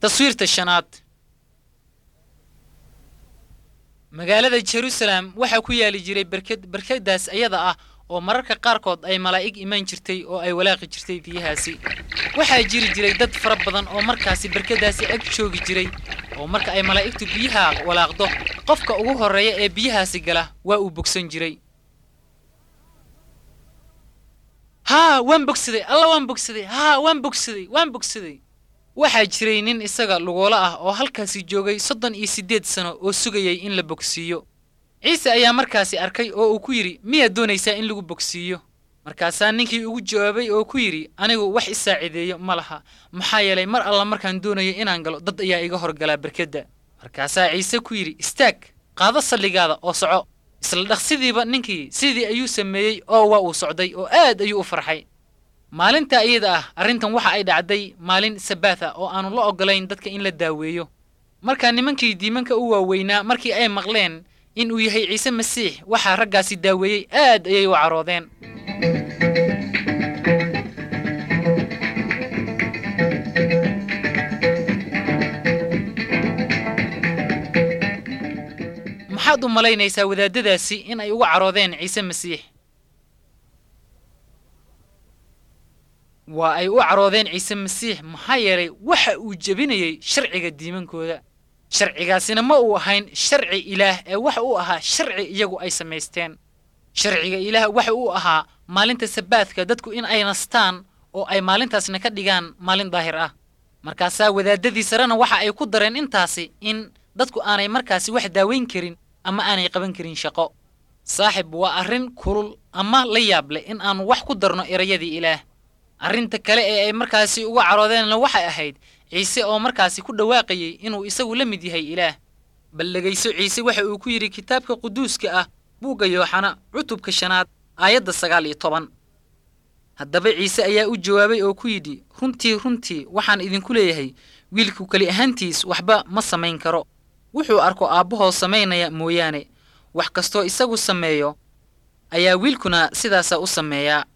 taswiirta shanaad magaalada jerusalem waxaa ku yaali jiray berked berkadaas ayada ah oo mararka qaarkood ay malaa'ig imaan jirtay oo ay walaaqi jirtay biyahaasi waxaa jiri jiray dad fara badan oo markaasi berkadaasi ag joogi jiray oo marka ay malaa'igtu biyaha walaaqdo qofka ugu horreeya ee biyahaasi gala waa uu bogsan jiray haa waan bogsaday alla waan bogsaday haa waan bogsaday waan bogsaday waxaa jiray nin isaga lugoolo ah oo halkaasi joogay soddon iyo siddeed sano oo sugayay in la bogsiiyo ciise ayaa markaasi arkay oo uu ku yidhi miyaad doonaysaa in lagu bogsiiyo markaasaa ninkii ugu jawaabay oo ku yidhi anigu wax isaacideeyo ma laha maxaa yeelay mar alla markaan doonayo inaan galo dad ayaa iga horgalaa berkedda markaasaa ciise ku yidhi istaag qaado salligaada oo soco isla dhaqsidiiba ninkii sidii ayuu sameeyey oo waa uu socday oo aad ayuu u farxay maalinta iyada ah arrintan waxa ay dhacday maalin sabaat ah oo aanu la oggolayn dadka in la daaweeyo markaa nimankii diimanka u waaweynaa markii ay maqleen in uu yahay ciise masiix waxaa raggaasi daaweeyey aad ayay u caroodeen maxaad u malaynaysaa wadaadadaasi in ay uga caroodeen ciise masiix waa ay u caroodeen ciise masiix maxaa yeelay waxa uu jebinayey sharciga diimankooda sharcigaasina ma uu ahayn sharci ilaah ee waxa uu ahaa sharci iyagu ay samaysteen sharciga ilaah waxa uu ahaa maalinta sabaadka dadku in ay nastaan oo ay maalintaasna ka dhigaan maalin daahir ah markaasaa wadaadadii sarena waxa ay ku dareen intaasi in dadku aanay markaasi wax daaweyn karin ama aanay qaban karin shaqo saaxib waa arrin kulul ama la yaab leh in aanu wax ku darno erayadii ilaah arrinta kale ee ay markaasi uga caroodeenna waxay ahayd ciise oo markaasi ku dhawaaqayey inuu isagu la mid yahay ilaah bal dhegayso ciise waxa uu ku yidhi kitaabka quduuska ah buugga yooxana cutubka shanaad aayadda sagaal iyo toban haddaba ciise ayaa u jawaabay oo ku yidhi runtii runtii waxaan idinku leeyahay wiilku keli ahaantiis waxba ma samayn karo wuxuu arko aabbahoo samaynaya mooyaane wax kastoo isagu sameeyo ayaa wiilkuna sidaasa u sameeyaa